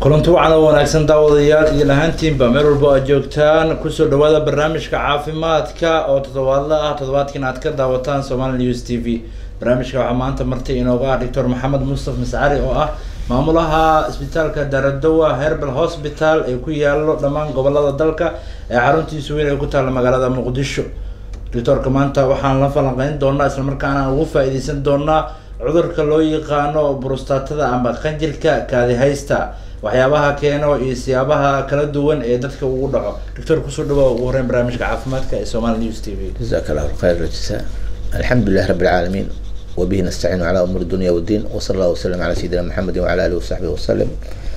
kulanti wacan oo wanaagsan daawadayaal iyo lahaantiinba meel walba aad joogtaan kusoo dhawaada barnaamijka caafimaadka oo toddobaadla ah toddobaadkiina aad ka daawataan somali news t v barnaamijka waxaa maanta marti inooga ah doctor maxamed mustaf mascari oo ah maamulaha isbitaalka daradowa herbal hospital ee ku yaalo dhammaan gobolada dalka ee xaruntiisu weyn ay ku taalla magaalada muqdisho doctorka maanta waxaan la falanqeyn doonaa islamarkaana ugu faa-iideysan doonaa cudurka loo yaqaano brustatada ama qanjirka kaadihaysta waxyaabaha keeno iyo siyaabaha kala duwan ee dadka ugu dhaco doctor kusoo dhawaa ugu horeyn barnaamijka caafimaadka ee somali news t v جزاك الله خير الجزاء الحمد لله رب العالمين وبه نستعين على امور الدنيا والدين وصلى الله وسلم على سيدنا محمد وعلى اله وصحبه وسلم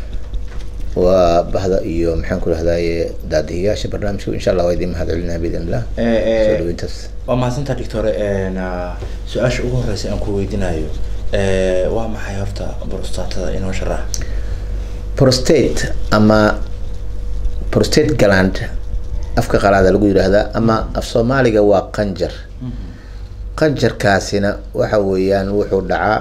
وبهذا iyo maxaan ku rahdaye daadihiyaasha barnaamijka insha allah waa idin mahad celinaa biidn illah soo dhaweyntaas waa mahadsantaa doctore su-aasha ugu horeysa aan ku weydiinayo waa maxay horta brustatada inoo sharax prostate ama prostate gland afka qalaada lagu yidhaahdaa ama af soomaaliga waa qanjar qanjarkaasina waxa weeyaan wuxuu dhacaa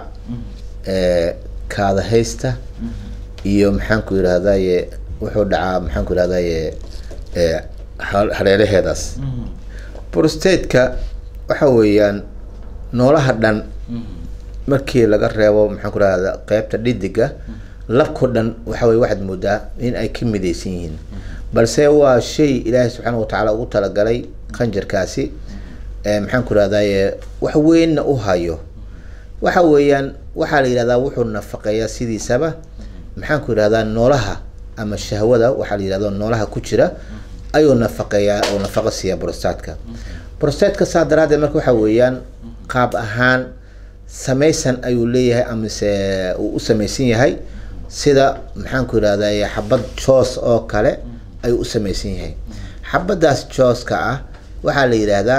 kaadahaysta iyo maxaan ku yidhahdaye wuxuu dhacaa maxaan ku yidhahdaye hareeraheedaas prostateka waxa weeyaan noolaha dhan markii laga reebo maxaan ku rahda qeybta dhidiga labko dhan waxa weye waxaad moodaa in ay ka midaysan yihiin balse waa shay ilaahay subxaana watacaala ugu talagalay qanjarkaasi maxaan ku rahdaye wax weynna u hayo waxa weeyaan waxaa la yidhahdaa wuxuu nafaqeeyaa sidiisaba maxaan ku yidhahdaa noolaha ama shahwada waxaa la yidhahda noolaha ku jira ayuu nafaqeeyaa oo nafaqa siiya brostatka brostatka saa daraadeed marka waxa weeyaan qaab ahaan samaysan ayuu leeyahay amise uu u samaysan yahay sida maxaan ku yidhahday xabad joos oo kale ayuu u samaysan yahay xabadaas jooska ah waxaa la yidhaahdaa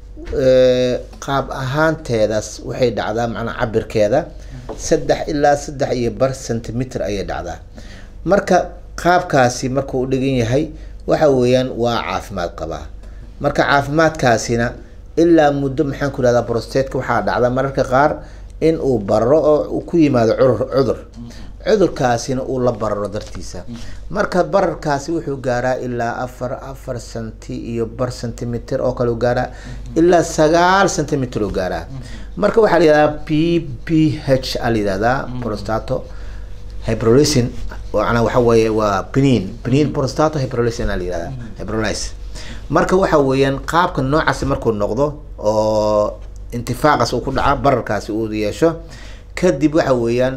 qaab ahaanteedas waxay dhacdaa macnaa cabirkeeda saddex ilaa saddex iyo bar centimeter ayay dhacdaa marka qaabkaasi markuu u dhigan yahay waxa weeyaan waa caafimaad qabaa marka caafimaadkaasina ilaa muddo maxaan ku yihahdaa brostateka waxaa dhacda mararka qaar in uu bararo oo ku yimaado curur cudur cudurkaasina uu la bararo dartiisa marka bararkaasi wuxuu gaaraa ilaa afar afar centi iyo bar centimeter oo kale u gaaraa ilaa sagaal centimeter u gaaraa marka waxaa la yihahdaa p p h a la yihahdaa prostato hybrolysin macnaa waxa weeye waa pnin pnin prostato hybrolysin a la yihahdaa hybrolys marka waxa weeyaan qaabka noocaasi markuu noqdo oo intifaaqaas uu ku dhaca bararkaasi uu yeesho kadib waxa weeyaan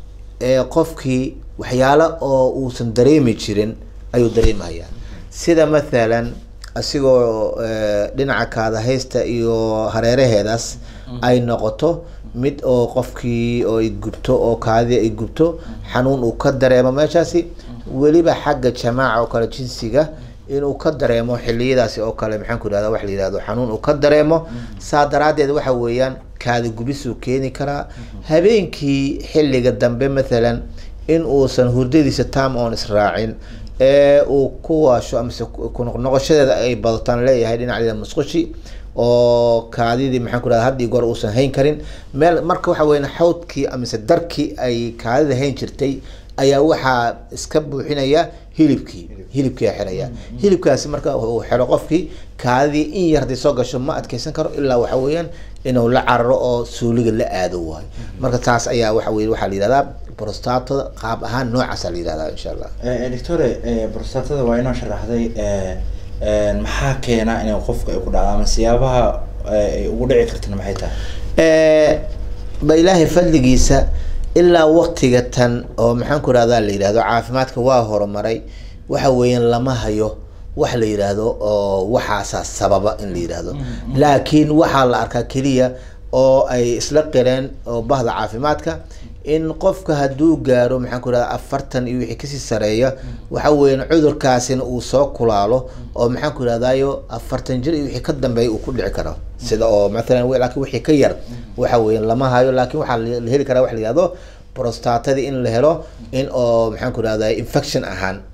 qofkii waxyaalo oo uusan dareemi jirin ayuu dareemayaa sida mathalan asigoo dhinaca kaadahaysta iyo hareeraheedaas ay noqoto mid oo qofkii oo ay gubto oo kaadida ay gubto xanuun uu ka dareemo meeshaasi weliba xagga jamaaca oo kale jinsiga inuu ka dareemo xiliyadaasi oo kale maxaan ku yihahda wax la yihahdo xanuun uu ka dareemo saa daraadeed waxa weeyaan kaadi gubisuu keeni karaa habeenkii xilliga dambe mathalan in uusan hurdadiisa tam oon israacin ee uu ku waasho amase kunoqnoqoshadeeda ay badataan leeyahay dhinaceeda musqushi oo kaadidii maxaan ku rahda haddii goor uusan hayn karin meel marka waxa weyan xawdkii amise darkii ay kaadida hayn jirtay ayaa waxaa iska buuxinaya hilibkii hilibkia xiraya hilibkaasi marka uu xero qofkii kaadidii in yar haday soo gasho ma adkeysan karo ilaa waxa weeyaan inuu la cararo oo suuliga la aado waayo marka taas ayaa waxa wey waxaa la yihahdaa brostatada qaab ahaan noocaasa la yihahdaa insha allah doctore brostatada waa inoo sharaxday maxaa keena inay qofka ay ku dhacdo ama siyaabaha ay ugu dhici kartana maxay tahay ba ilaahay fadligiisa ilaa waktiga tan oo maxaan ku rahdaa la yidhahdo caafimaadka waa horumaray waxa weeyaan lama hayo wax la yidhaahdo oo waxaasaa sababa in la yidhaahdo laakiin waxaa la arkaa keliya oo ay isla qireen oo bahda caafimaadka in qofka hadduu gaaro maxaan ku rahda afartan iyo wixii kasii sareeya waxa weeyaan cudurkaasina uu soo kulaalo oo maxaan ku rahdayo afartan jir iyo wixii ka dambeeya uu ku dhici karo sida oo mathalan laakiin wixii ka yar waxa weeyaan lama hayo laakiin waxaa la heli karaa wax la yihahdo prostatadii in la helo in oo maxaan ku rahday infection ahaan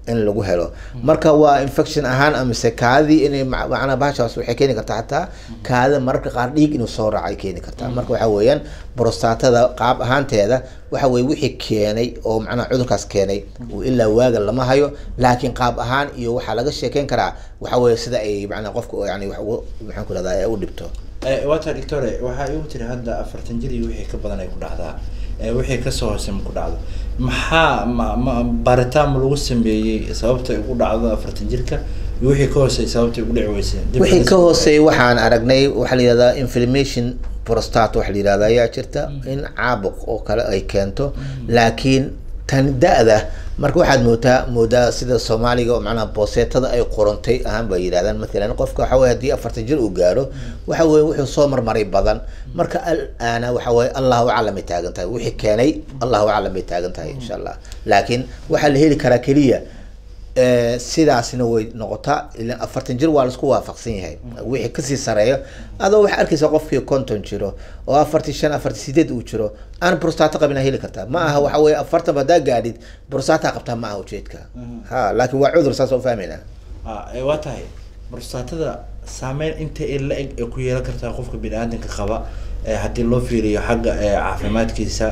in lagu helo marka waa infection ahaan amise kaadii inay ma- macnaa bahashaas waxay keeni kartaa xataa kaada mararka qaar dhiig inuu soo raacay keeni kartaa marka waxa weeyaan brostatada qaab ahaanteeda waxa weye wixii keenay oo macnaha cudurkaas keenay uu ilaa waaga lama hayo laakiin qaab ahaan iyo waxaa laga sheekeyn karaa waxa weeye sida ay macnaa qofka yani wax ugu maxaan ku rahdaa ay u dhibto wata doctore waxaa igu tiri hadda afartan jir iyo wixii ka badan ay ku dhacdaa Eh, wixii kasoo hoose ma ku dhacdo maxaa ma ma baaritaan ma lagu sameeyey sababta ay ugu dhacdo afartan jirka iyo wixii ka hoosey sababta ay ugu dhici weysay Dib wixii laga ka soo- hooseeyay waxaan aragnay waxaa la yihahdaa inflammation prostate waxa la yihahda ayaa jirta in caabuq oo kale ay keento laakiin tan da-da marka waxaad moodaa moodaa sida soomaaliga oo macnaha booseetada ay qorontay ahaan bay yidhahdaan matalan qofka waxa weye haddii afartan jir uu gaaro waxa weye wuxuu soo marmaray badan marka al-aana waxa weye allahu aclam bay taagan tahay wixii keenay allahu aclam bay taagan tahay insha allah laakiin waxaa la heli karaa keliya Eh, sidaasna way noqotaa ilan afartan jir waa laisku waafaqsan yahay wixii kasii sareeyo adoo waxaa arkaysa qofkii konton jiro oo afartan shan afartan sideed uu jiro aan brostato qabin aa heli kartaa ma aha waxa weye afartan hadaa gaadhid brostata qabtaa ma aha ujeedka ha laakiin waa cudur saas oo fahmayna Ah, eh, waa tahay brostatada saameyn inta ay la eg ay ku yeelan kartaa qofka bini-aadanka qaba eh, haddii loo fiiriyo xagga eh, caafimaadkiisa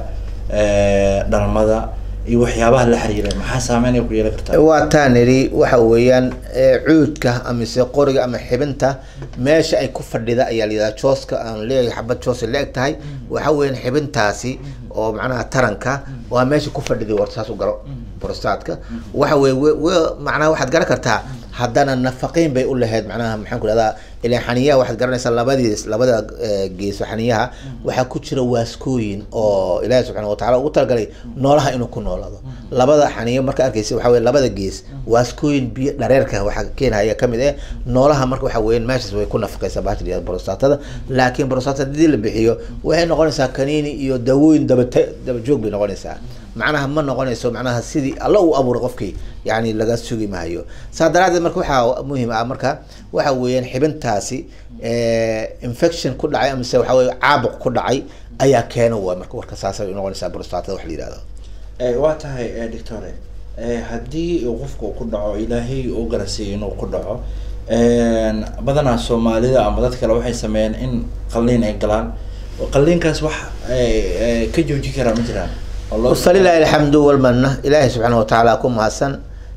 eh, dhalmada iyo waxyaabaha la xiriira maxaa saameyn ay ku yeelan kartaa waa taa niri waxa weeyaan eh, cuudka amise qoriga ama xibinta meesha ay ku fadhida ayaa la yidhahdaa jooska aan leeyahay xabad joos ay la eg tahay waxa weeyaan xibintaasi oo macnaha taranka waa meesha ku fadhiday war saas u galo brostatka waxa weye we- we- macnaha waxaad garan kartaa haddana nafaqeyn bay u lahayd macnaha maxaan ku rahdaa ilan xaniyaha waxaad garanaysaa labadiis labada eh, geeso xaniyaha waxaa ku jira waaskooyin oo ilaahi subxaana watacaala ugu talagalay noolaha inuu ku noolaado labada xaniyo marka arkaysa waxa weye labada gees waaskooyin biyo dhareerka waxaa keenaya kamid eh noolaha marka waxa weeyaan meeshaas way ku nafaqeysaa bahasha la yihahdo brostatada laakiin brostatada hadii la bixiyo waxay noqonaysaa kaniini iyo dawooyin dabate daba joog bay noqonaysaa macnaha ma noqonayso macnaha sidii alla uu abuuray qofkii yani laga sugi maayo saa daraadeed marka waxaa muhiim ah marka waxa weeyaan xibintaasi eh, infection ku dhacay amise waxa weye caabuq ku dhacay ayaa keena waa marka warka saasay noqonaysaa brostatada wax la yihahdo Eh, waa tahay eh, doctore eh, haddii uu qofka uu ku dhaco ilaahay uu garansiiyo inuu ku dhaco en, badanaa soomaalida ama dad kale waxay sameeyeen in qalliin ay galaan qalliinkaas wax eh, eh, ka joojin karaa ma jiraan oo loo- falilahi alxamdu walmanna ilaahay subxaana watacaala ku mahadsan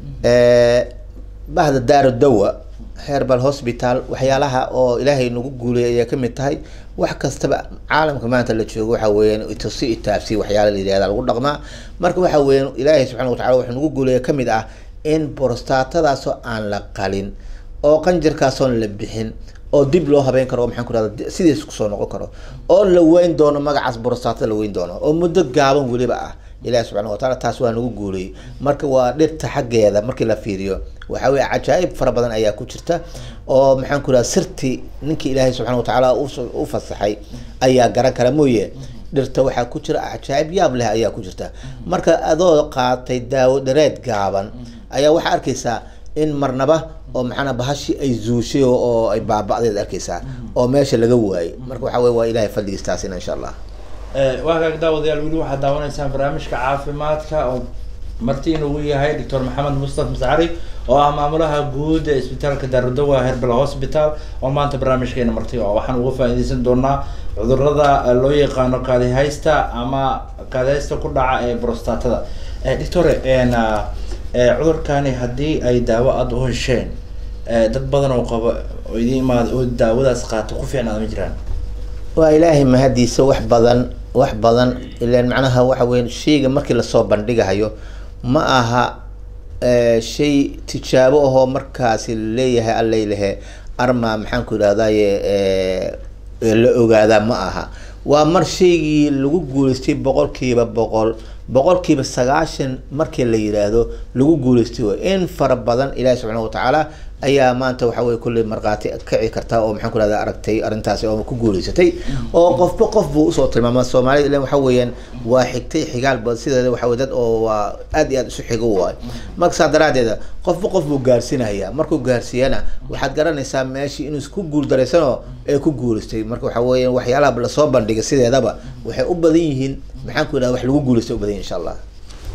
bahda daaru dawa herbal hospital waxyaalaha oo ilaahay nagu guuliyay ayaa kamid tahay wax kastaba caalamka maanta la joogo waxa weeyaan itusi itaabsi waxyaala la yihahda lagu dhaqmaa marka waxa weeyaan ilaahay subxana watacala wuxuu nagu guuliyay kamid ah in brostatadaasoo aan la qalin oo qanjirkaasoon la bixin oo dib loo habeyn karo oo maxaan ku rahda sidiis kusoo noqon karo oo la weyn doono magacaas brostatada la weyn doono oo muddo gaaban weliba ah ilahi subxana wataala taas waa nagu guuliyey marka waa dhirta xaggeeda markii la fiiriyo waxa weye cajaa'ib fara badan ayaa ku jirta oo maxaan ku raha sirti ninkii ilaahay subxana watacaala us- u fasaxay ayaa garan kara mooye dhirta waxaa ku jira cajaa'ib yaab leh ayaa ku jirta marka adoo qaatay daawo dhareed gaaban ayaa waxaa arkaysaa in marnaba oo maxaana bahashi ay zuushay oo- oo ay baaba'deed arkaysaa oo meesha laga waayey marka waxa weye waa ilahay fadligiis taasina insha allah Eh, waa kaag daawadayaal weli waxaad daawanaysaan barnaamijka caafimaadka oo marti inugu yahay doctor maxamed mustafa mascari oo ah maamulaha guud ee isbitaalka daarudawa herbal hospital oo maanta barnaamijkeena marti oo waxaan uga faa'iideysan doonaa cudurada eh, loo yaqaano kaadihaysta ama kaadihaysta ku dhaca ee brostatada Eh, doctore en, ah, eh, cudurkani haddii ay daawo aada u hesheen eh, dad badan oo qaba oo idin imaada oo daawadaas qaato ku fiicnaada ma jiraan waa ilaahay mahadiisa wax badan wax badan ilan macnaha waxa weya shayga markii lasoo bandhigahayo ma aha eh, shay tijaabo ahoo markaasi laleeyahay allaylehe arma maxaan ku idhahdaye la ogaadaa ma aha waa mar shaygii lagu guuleystay boqolkiiba boqol boqolkiiba sagaashan markii la yidhaahdo lagu guuleystay wey in fara badan ilaahi subxaana watacaala ayaa maanta waxa weye kulley markhaati kici karta oo maxaan ku rahda aragtay arrintaasi oo ku guuleysatay oo qofba qof buu usoo tilmaama soomaalida ilan waxa weeyaan waa xigtay xigaal bad sideeda waxa weye dad oo waa aad iyo aad isu xigo waay marka saa daraadeeda qofba qof buu gaarsiinaya markuu gaarsiiyana waxaad garanaysaa meeshii inuu isku guuldaraysanoo ee ku guuleystay marka waxa weeyaan waxyaalaha lasoo bandhigay sideedaba waxay u badan yihiin maxaan ku idhahda wax lagu guuleystay u badan yihin insha allah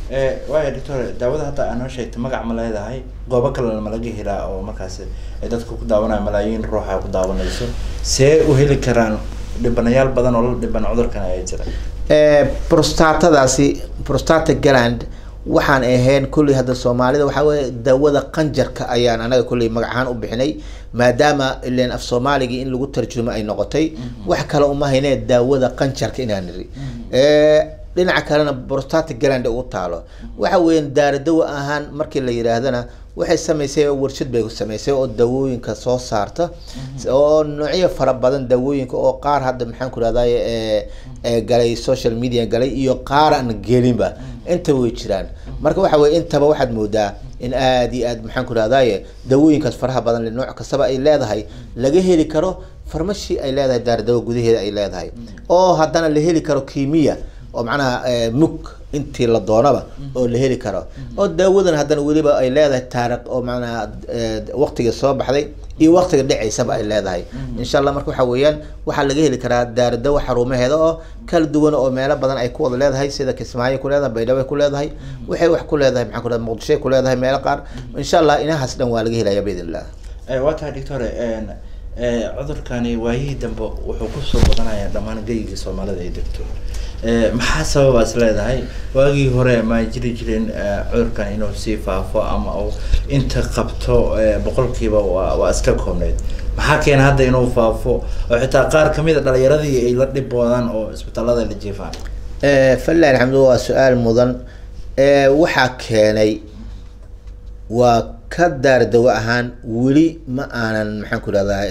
waaya doctor daawada hadda aa noo sheegtay magac ma leedahay goobo kalena ma laga helaa oo markaas ay dadka ku daawanaya malaayiin ruuxa ku daawanayso see u heli karaan dhibanayaal badan oo la dhiban cudurkan ayaa jira prostatadaasi prostata gland waxaan ahayn kulley hadda soomaalida waxaa weye daawada qanjarka ayaan anaga kulley magac ahaan u bixinay maadaama ilan af soomaaligii in lagu tarjumo ay noqotay wax kale uma haynee daawada qanjarka inaan niri dhinaca kalena prostata gland ugu taalo waxa weeyaan daaradawa ahaan markii la yidhaahdana waxay samaysay warshad bay samaysay oo daawooyinka soo saarta oo noocyo fara badan daawooyinka oo qaar hadda maxaan ku rahday galay social media galay iyo qaar aan gelinba intaba way jiraan marka waxa weye intaba waxaad moodaa in aada iyo aad maxaan ku rahdaye daawooyinkaas faraha badan le nooc kastaba ay leedahay laga heli karo farmashi ay leedahay daaradawa gudaheeda ay leedahay oo haddana la heli karo kimiya oo macnaha mug intii la doonaba oo la heli karo oo daawadan haddana weliba ay leedahay taariikh oo macnaha waqtiga soo baxday iyo waqtiga dhacaysaba ay leedahay insha allah marka waxa weeyaan waxaa laga heli karaa daaradawa xarumaheeda oo kala duwan oo meelo badan ay ku wada leedahay sida kismaayo ku leedahay baydhabo ku leedahay waxay wax ku leedahay maxaa ku leedahay muqdishoy ku leedahay meelo qaar insha allah inahaas dhan waa laga helaya biidn illah waa tahay doctor cudurkani waayihii dambe wuxuu kusoo badanayaa dhammaan geygii soomaalida ay degto maxaa sababa is leedahay waagii hore ma jiri jirin cudurkan inuu sii faafo ama uu inta qabto boqolkiiba waa waa iska koobneyd maxaa keena hadda inuu faafo oo xitaa qaar kamid a dhalinyaradii ay la dhiboodaan oo isbitaalada la jiifaan falilah alxamdu waa su-aal mudan waxaa keenay waa ka daar dawo ahaan weli ma aanan maxaan ku rahdaa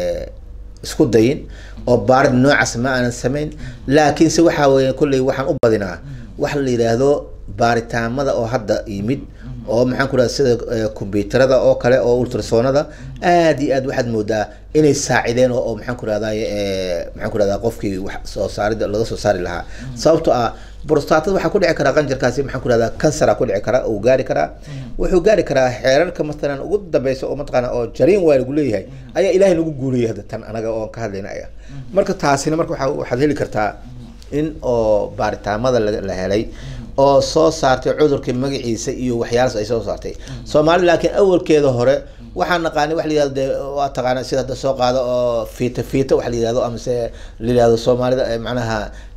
isku dayin oo baarid noocaas ma aanan samayn laakiinse waxaa weya kolley waxaan u badinaa waxa la yidhaahdo baaritaamada oo hadda yimid oo maxaan ku rahda sida combyuterada oo kale oo ultrasoonada aada iyo aad waxaad moodaa inay saacideen oo maxaan ku rahdaye maxaan ku rahdaa qofkii wax soo saarida laga soo saari lahaa sababto ah brostatada waxaa ku dhici karaa qanjarkaasi maxaan ku rahdaa kansara ku dhici karaa uu gaari karaa wuxuu gaari karaa xeerarka matalan ugu dambeysa oo mataqaana oo jariin waa lagu leeyahay ayaa ilaahay nagu guuriyay hadda tan anaga oon ka hadlayna aya marka taasina marka waa waxaad heli kartaa in oo baaritaamada la helay oo soo saartay cudurka magaciisa iyo waxyaalaas ay soo saartay soomaali laakiin awalkeeda hore waxaan naqaanay wax la yihahdo de waa taqaana sida hadda soo qaado oo fiita fiita wax la yihahdo amase la yihahdo soomaalida macnaha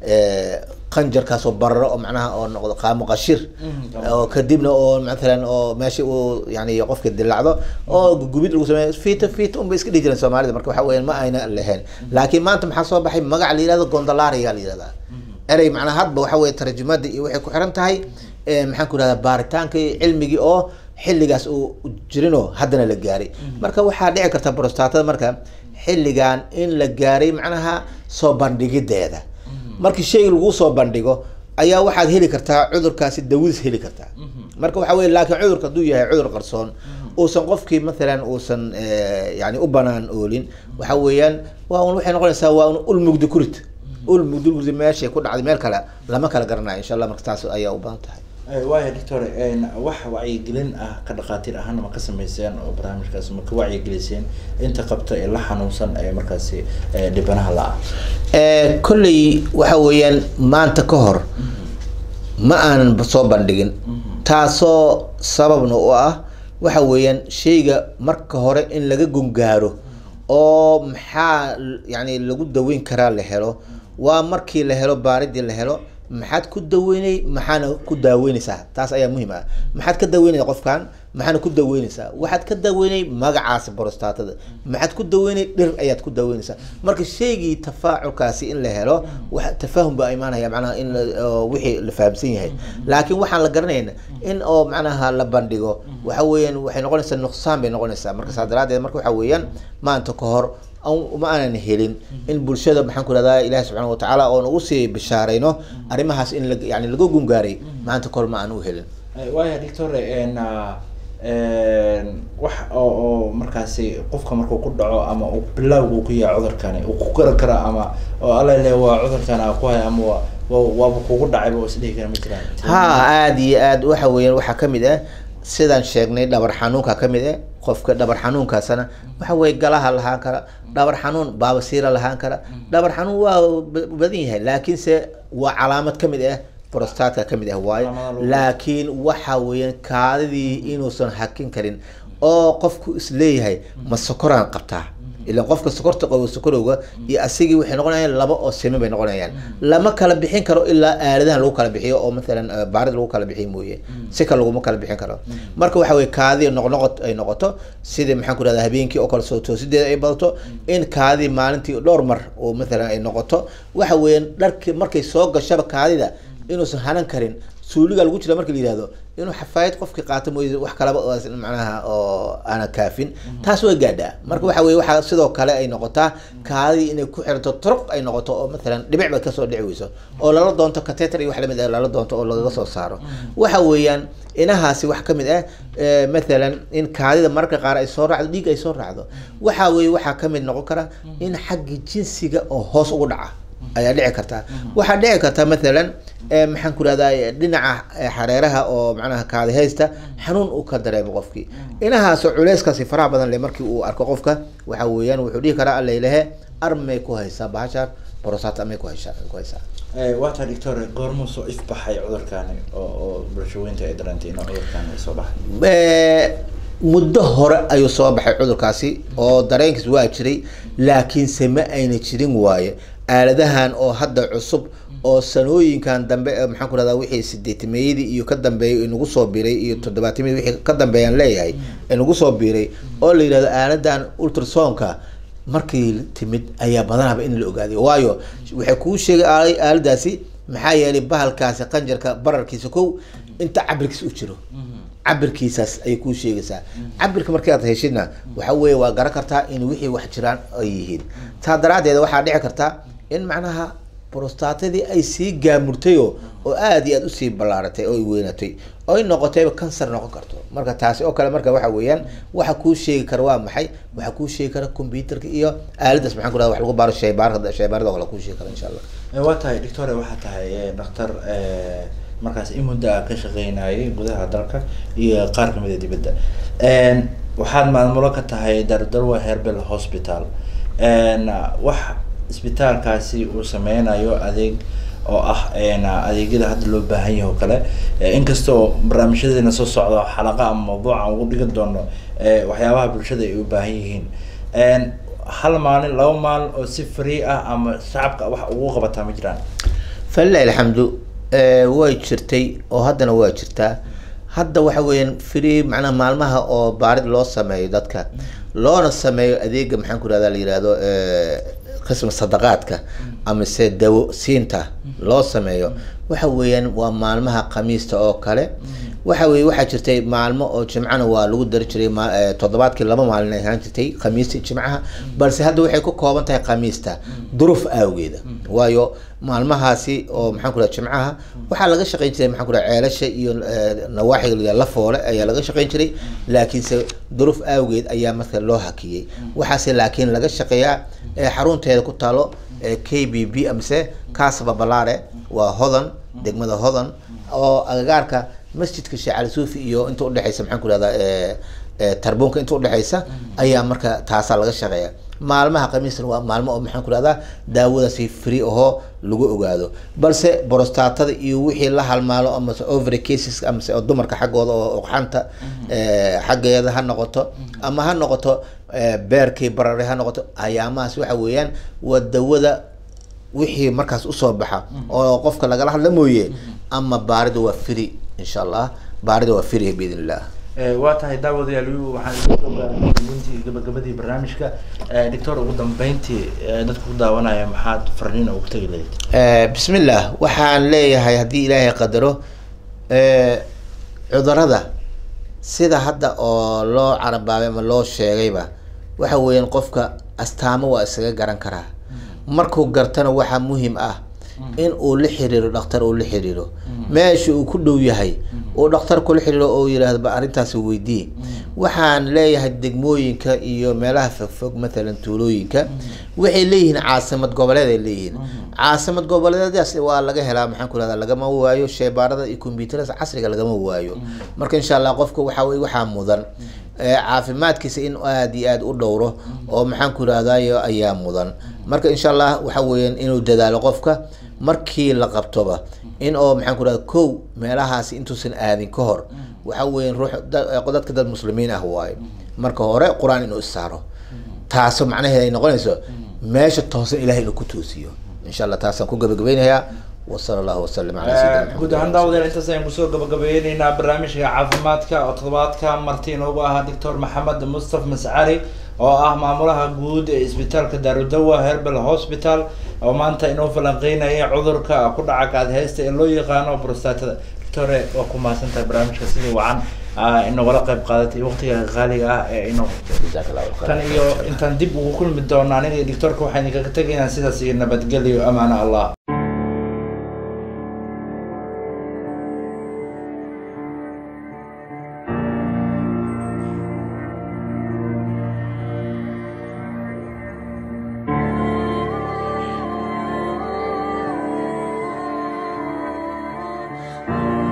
qanjarkaas oo bararo oo macnaha oo noqdo qaamo qashir oo kadibna oo matalan oo meesha uu yani qofka dilacdo oo gubid lagu sameeyo fiita fiita unbay iska dhihi jireen soomaalida marka waxa weyan ma ayna lahayn laakiin maanta maxaa soo baxay magac la yihahdo gondolaria la yihahdaa erey macnaa hadba waxa weye tarjumada iyo waxay ku xiran tahay maxaan ku rahdaa baaritaanka iyo cilmigii oo xilligaas uu jirinoo haddana la gaaray marka waxaa dhici karta brostatada marka xilligan in la gaaray macnaha soo bandhigideeda markii shayga lagu soo bandhigo ayaa waxaad heli kartaa cudurkaasi dawadiis heli kartaa marka waxa weye laakiin cudurka hadduu yahay cudur qarsoon uusan qofkii mathalan uusan yani u banaan oolin waxa weeyaan waa un waxay noqonaysaa waa un ul mugdi kurid ul mugdi kurid meeshay ku dhacday meel kale lama kala garanayo insha allah marka taas ayaa u badan tahay waaya doctor wax wacyigelin ah ka dhakhaatiir ahaana ma ka sameyseen oo barnaamijkaas ma ka wacyigeliseen inta qabta ee la xanuunsan ee markaasi dhibanaha la-ah kolley waxa weeyaan maanta ka hor ma aanan soo bandhigin taasoo sababna u ah waxa weeyaan shayga marka hore in laga gungaaro oo maxaa yani lagu daweyn karaa la helo waa markii la helo baaridii la helo maxaad ku daweynay maxaana ku daaweyneysaa taas ayaa muhiim ah maxaad ka daweynaya qofkan maxaana ku daweyneysaa waxaad ka daweynay magacaas brostatada maxaad ku daweynay dhir ayaad ku daweyneysaa marka shaygii tafaaculkaasi in la helo wa tafaahum baa imaanaya macnaha in wixii la fahamsan yahay laakiin waxaan la garanayna in oo macnaha la bandhigo waxa weeyaan waxay noqonaysaa nuqsaan bay noqonaysaa marka saa daraadeed marka waxa weeyaan maanta ka hor ma aanan helin in bulshada maxaan ku rahdaa ilahi subxaana watacaala oon ugu sii bishaarayno arrimahaas in la yani laga gungaaray maanta kahor ma aan u helin waaya doctor wax oo oo markaasi qofka markuu ku dhaco ama uu bilowga uu ku yahay cudurkani uu ku garan kara ama oo alla le waa cudurkan a ku haya ama wa waaba kugu dhacayba oo isdhihi kara ma jiraan ha aada iyo aad waxa weeyaan waxaa kamid ah sidaan sheegnay dhabar xanuunka kamid ah qofka dhabar xanuunkaasna waxa weye galaha lahaan kara dhabar xanuun baabasiira lahaan kara dhabar xanuun waa badan yahay laakiinse waa calaamad kamid ah prostatka kamid ah waayo Calaamadaha lagu- laakiin waxa weeyaan kaadidii inuusan hakin karin oo qofku isleeyahay ma sokoraan qabtaa ilan qofka sokorta qabo sokorowga iyo asigii waxay noqonayaan laba oo siman bay noqonayaan lama kala bixin karo ilaa aaladahan lagu kala bixiyo oo mathalan eh, baarid lagu kala bixiyo mooye si kale laguma kala bixin karo marka waxa weye kaadii noqnoqod ay noqoto sidii maxaan ku rahda habeenkii oo kale soo toosideeda ay badato in kaadii maalintii dhowr mar oo mathalan ay noqoto waxa weeyaan dharki markay soo gashaba kaadida inuusan hanan karin suuliga lagu jira marka la yihahdo inuu xafaayad qofkii qaato mooye wax kalaba oo is- macnaha oo aana kaafin taas way gaadhaa marka waxa weye waxaa sidoo kale ay noqotaa kaadii inay ku xiranto turuq ay noqoto oo mathalan dhibic bay kasoo dhici weyso oo lala doonto cateter iyo wax lamid ah lala doonto oo lagaga soo saaro waxa weeyaan inahaasi wax kamid ah eh, mathalan in kaadida mararka qaar ay soo raacdo dhiig ay soo raacdo waxa weye waxaa kamid noqon kara in xagga jinsiga oo hoos ugu dhaca ayaa dhici karta waxaa dhici karta mathalan eh, maxaan ku rahdaa dhinaca eh, xareeraha oo macnaha kaadi haysta xanuun uu ka dareemo qofkii inahaasoo culeyskaasi faraha badan le markii uu arko qofka waxa weeyaan wuxuu dhihi karaa allaylehe armay ku haysaa bahashaan borosat amay ku haysaa ku haysaa Eh, waa tahay doctor goormuu soo ifbaxay cudurkaani oo oo bulshooyinka ay dareentay inuu cudurkaani ay soo baxay Eh, muddo hore ayuu soo baxay cudurkaasi oo dareenkiis waa jiray laakiinse ma ayna jirin waaye aaladahan oo hadda cusub oo sanooyinkan dambe ee maxaan ku rahdaa wixii sideetimeeyadii iyo ka dambeeyay inagu soo biiray iyo toddobaatimiyadii wixii ka dambeeyaan leeyahay inagu soo biiray oo la yidhahdo aaladan ultrasonka markii timid ayaa badanaba in la ogaaday waayo waxay kuu sheegay aalay aaladaasi maxaa yeelay bahalkaasi qanjarka bararkiisa kow inta cabirkiisa u jiro cabirkiisaas ayay kuu sheegaysaa cabirka markii aad heshidna waxa weeye waa garan kartaa in wixii wax jiraan ay yihiin taa daraaddeed waxaa dhici karta in macnaha brostatadii ay sii gaamurtay oo oo aada iyo aada usii ballaaratay oo ay weynatay oo ay noqotayba kansar noqon karto marka taasi oo kale marka waxa weeyaan waxa kuu sheegi kara waa maxay waxa kuu sheegi kara computerka iyo aaladaas maxaan ku rahda wax lagu baaro shaybaarada shaybaarada oo kale kuu sheegi kara insha allah Eh, waa tahay doctor waxaa tahay eh, dhakhtar eh, markaas in muddo ah ka shaqeynayay gudaha dalka iyo qaar kamid a dibadda En, waxaad maamulo ka tahay dardarwa herbal hospital En, wax isbitaalkaasi uu sameynayo adeeg oo ah en, adeegyada hadda loo baahan yahay oo kale Eh, inkastoo barnaamijyadeena soo socda xalaqa ama mawduuca aan ugu dhigan doono eh, waxyaabaha bulshada ay u baahan yihiin En, hal maalin laba maalin oo si free ah ama shacabka wax ugu qabataa ma jiraan falilahi alxamdu eh, way jirtay oo haddana waa jirtaa hadda waxa weeyaan free macnaha maalmaha oo baarid loo sameeyo dadka loona sameeyo adeega maxaan ku rahda la yihahdo eh, qisma sadaqaadka amase dawo siinta loo sameeyo waxa weeyaan waa maalmaha khamiista oo kale waxa weye waxaa jirtay maalmo oo jimcana waa lagu dari jiray ma- eh, toddobaadkii laba maalin ay ahaan jirtay khamiista iyo jimcaha balse hadda waxay ku kooban tahay khamiista duruuf awgeeda waayo maalmahaasi oo maxaan ku raha jimcaha waxaa laga shaqeyn jiray maxaan ku raha ceelasha iyo eh, nawaaxiga la yidhahdo la foole ayaa laga shaqeyn jiray laakiinse duruuf awgeed ayaa marka loo hakiyey waxaase laakiin laga shaqeeyaa eh, xarunteeda ku taalo eh, k b b amase kasaba balaare waa hodan degmada hodan oo agagaarka masjidka sheekh cali suufi iyo inta udhexeysa maxaan ku rahdaa tarbuunka inta udhexeysa ayaa marka taasaa laga shaqeeya maalmaha khamiisna waa maalmo oo maxaan ku rahdaa daawadaasi free ahoo lagu ogaado balse borostatada iyo wixii la halmaalo amase ovary cases amase oo dumarka xaggooda oo oqxanta eh, xaggeeda ha noqoto ama ha noqoto eh, beerkii barare ha noqoto ayaamahaas waxa weeyaan waa dawada wixii markaas usoo baxa oo qofka lagala hadla mooye ama baarida waa free insha allah baarida waa free biidn illah Eh, waa tahay daawadayaal wi- waxaan isku soo gaarnay gabagabadii gabagabadii barnaamijka Eh, doctor ugu dambeyntii eh, dadka ku daawanaya maxaad farniin ugu tegi lahayd Eh, bismillah waxaan leeyahay haddii ilaahay qadaro eh, cudurada sida hadda oo loo carabaabay ama loo sheegayba waxa weeyaan qofka astaamo waa isaga garan karaa markuu gartana waxaa muhiim ah in uu la xiriiro dhakhtar uu la xiriiro meesha uu ku dhow yahay uu dhakhtar kula xiriiro oo yidhaahdo ba arrintaasi weydii waxaan leeyahay degmooyinka iyo meelaha fogfog mathalan tuulooyinka waxay leeyihiin caasimad goboleed ay leeyihiin caasimad goboleedaas waa laga helaa maxaan ku rahdaa lagama waayo sheybaarada iyo combyuutarada casriga lagama waayo marka insha allah qofka waxa weye waxaa mudan ee caafimaadkiisa in aada iyo aada u dhowro oo maxaan ku rahdayo ayaa mudan marka insha allah waxa weeyaan inuu dadaalo qofka markii la qabtoba in oo maxaan ku rahda kow meelahaasi intuusan aadin ka hor waxa weya ruux da- dadka dad muslimiin ah waayo marka hore qur-aan inuu issaaro taaso macnaheed ay noqonayso meesha toosan ilahay inuu ku toosiyo insha allah taasaan ku gabagabeynayaa wasala allahu wasalam ala sayidina guud ahaan daawadeel intaas ayaan kusoo gabagabeyneynaa barnaamijka caafimaadka oo toddobaadka marti inoogu ahaa doctor maxamed mustaf mascari oo ah maamulaha guud ee isbitaalka daarudawa herbal hospital oo maanta inoo falanqeynaya cudurka ku dhaca kaadheysta ee loo yaqaano prostatada doctore waa ku mahadsantahay barnaamijka sidii wacan ah, inagula qayb qaadatay waqtiga qaaliga ah ee inoo jazaak allahu khayr. tan iyo intaan dib ugu kulmi doona aniga iyo doctorka waxaan idinkaga tegaynaa sidaas iyo nabadgelyo amaana allah Thank